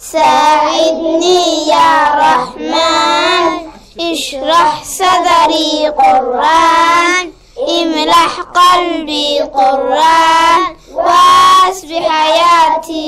ساعدني يا رحمن اشرح صدري قرآن املح قلبي قرآن واسبح حياتي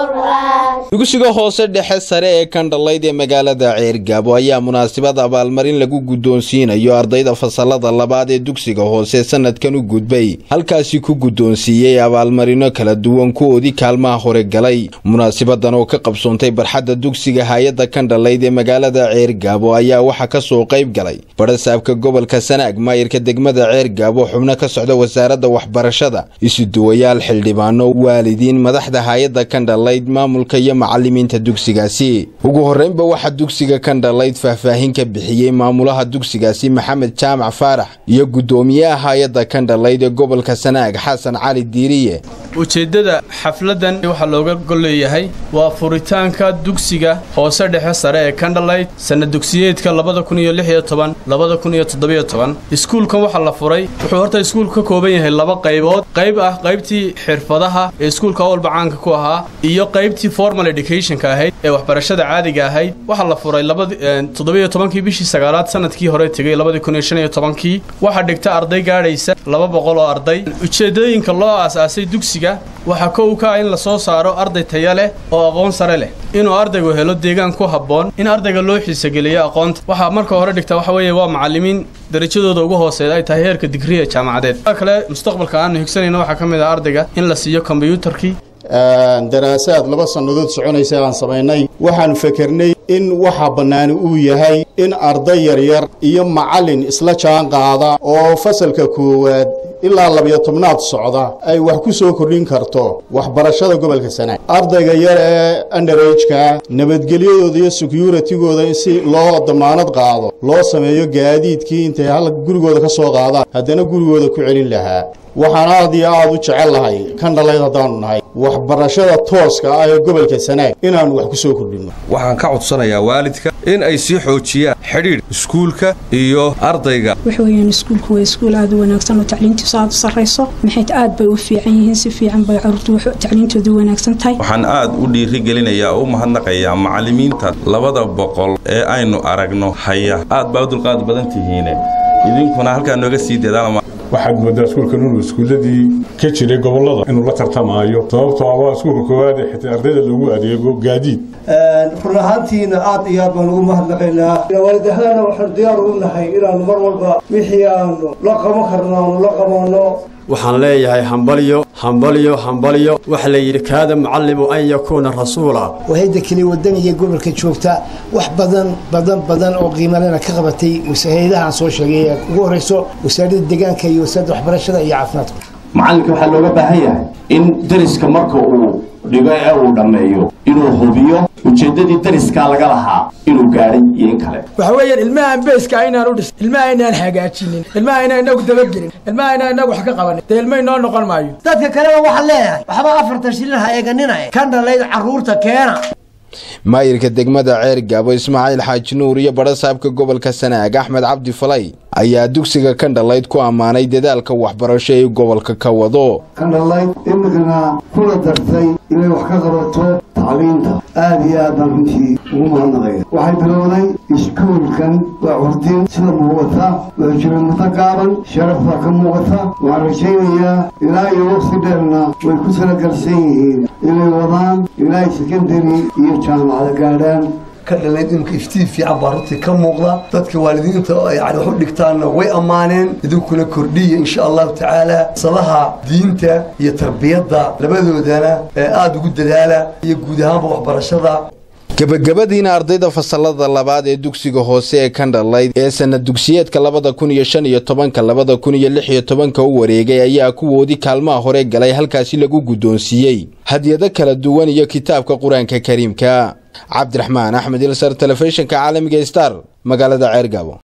قرآن dugsiga hoose dhexe sare ee kandhalayd ee magaalada ceergaabo ayaa munaasabad abaalmarin lagu guddoonsiinayo ardayda fasalada labaad ee dugsiga hoose sanadkan u gudbay halkaasi ku guddoonsiiyey abaalmarino kala duwan kuwoodii kaalmaha hore galay munaasabadan oo ka qabsoontay barxadda dugsiga hay-adda kandhalayd ee magaalada ceergaabo ayaa waxaa ka soo qayb galay badhasaabka gobolka sanaag maayirka degmada ceergaabo xubno ka socda wasaaradda waxbarashada isuduwayaal xildhibaano waalidiin madaxda hay-adda kandhalayd maamulka iyo macalimiinta dugsigaasi ugu horreynba waxaa dugsiga kandhalayd faahfaahin ka bixiyey maamulaha dugsigaasi maxamed jaamac faarax iyo guddoomiyaha hay-adda kandhalayd ee gobolka sanaag xasan cali diiriye ujeeddada xafladdan waxaa looga golleeyahay waa furitaanka dugsiga hoose dhexe sare ee kandhalayd sanad dugsiyeedka labada kun iyo lix iyo toban labada kun iyo toddobiyo toban iskuulkan waxaa la furay wuxuu horta iskuulku ka kooban yahay laba qaybood qayb ah qaybtii xirfadaha ee iskuulka awalba caanka ku ahaa iyo qaybtii formal educationka ahayd ee waxbarashada caadiga ahayd waxaa la furay toddobiyo tobankii bishii sagaalaad sanadkii hore tegey labadii kun iyo shan iyo tobankii waxaa dhigta arday gaadhaysa laba boqol oo arday ujeeddooyinka loo aasaasay dugsiga waxaa kow ka ah in la soo saaro arday taya leh oo aqoon sare leh inuu ardaygu helo deegaan ku habboon in ardayga loo xiisogeliyo aqoonta waxaa marka hore dhigta waxa weeye waa macallimiin darajadooda ugu hooseeda ay tahay heerka digriya jaamacadeed aa kale mustaqbalka aanu higsanayna waxaa ka mid ah ardayga in la siiyo kombyuutarkii daraasaad laba sannadood soconaysa aan samaynay waxaan fakernay in waxa bannaani uu yahay in arday yaryar iyo macallin isla jaan qaada oo fasalka koowaad ilaa labiyo tobnaad socda ay wax ku soo kordhin karto waxbarashada gobolka sanaag ardayga yar ee underageka nabadgelyadooda iyo securitigooda in si loo damaanad qaado loo sameeyo gaadiidkii intay hal gurigooda ka soo qaadaan haddana gurigooda ku celin lahaa waxaan aad iyo aad u jecel lahay kandhalayd haddaanu nahay waxbarashada tooska ah ee gobolka sanaag inaannu wax ku soo kordhinno waxaan ka codsanayaa waalidka in ay sii xoojiyaan xidhiidh iskuulka iyo ardayga wax weeyaan iskuulku waa iskuul aad u wanaagsan oo tacliintiisu aad u sarrayso maxay aad bay u fiican yihiin si fiican bay carruurtu tacliintoodu u wanaagsan tahay waxaan aad u dhiirigelinayaa oo u mahadnaqayaa macallimiinta labada boqol ee aynu aragno haya aad baa u dulqaad badan tihiine idinkuna halkaa nooga sii dadaala waxaad moodaa iskuulkan inuu iskuulladii ka jiray gobollada inuu la tartamaayo sababtoo ah waa iskuulka koowaad ee xitaa ardayda loogu adeego gaadiid run ahaantiina aad iyo aad baan ugu mahadnaqaynaa waalidahana waxaanu diyaar ugu nahay inaanu mar walba wixii aanu la qaban karno aanu la qabanno waxaan leeyahay hambalyo hambalyo hambalyo waxa la yidhi kaada mucallimu an yakuuna rasuula wahayda keli wadaniga gobolka joogta wax badan badan badan oo qiimalena ka qabatay hay-adahaan soo sheegay ugu horrayso wasaaradda deegaanka iyo wasaaradda waxbarashada iyo caafimaadka macallinka waxaa looga baahan yahay in dariska marka uu dhigo ee uu dhammeeyo inuu hubiyo ujeeddadii dariskaa laga lahaa inuu gaadhay iyo in kale waxa weeyaan ilmahaan beeska inaan u dhis ilmaha inaan hagaajinin ilmaha inaan inagu dabagelin ilmaha inaan inagu wax ka qabanin dee ilma inoo noqon maayo dadka kaleba waxaan leeyahay waxba afartan shilin ha eeganina kan dhalayd carruurta keena maayirka degmada ceergaabo ismaaciil xaaji nuur iyo badhasaabka gobolka sanaag axmed cabdi falay ayaa dugsiga kandhalayd ku ammaanay dadaalka waxbarasho ee gobolka ka wado kandhalayd imikana kula dartay inay wax ka qabato tacliinta aad iyo aad baan runtii ugu mahadnaqaya waxay bilowday iskuulkan waa curdin sida muuqata wuxuu jira muddo gaaban sharaf baa ka muuqata waxaan rajaynayaa ilaa iyo waqti dheerna way ku talagalsan yihiin inay wadaan ilaa sekondari iyo jaamacada gaadhaan ka dhalayd imka iftiin fiican baa runtii ka muuqda dadka waalidiinta yani wax u dhigtaanna way ammaaneen idinkuna kordhiya insha allahu tacaala salaha diinta iyo tarbiyadda labadoodana ee aada ugu dadaala iyo guud ahaanba waxbarashada gebagabadiina ardayda fasalada labaad ee dugsiga hoose ee kandhalayd ee sanad dugsiyeedka labada kun iyo shan iyo tobanka labada kun iyo lix iyo tobanka u wareegay ayaa kuwoodii kaalmaha hore galay halkaasi lagu guddoonsiiyey hadyado kala duwan iyo kitaabka qur-aanka kariimka cabdiraxmaan axmed ilsar telefishinka caalamiga star magaalada ceergaabo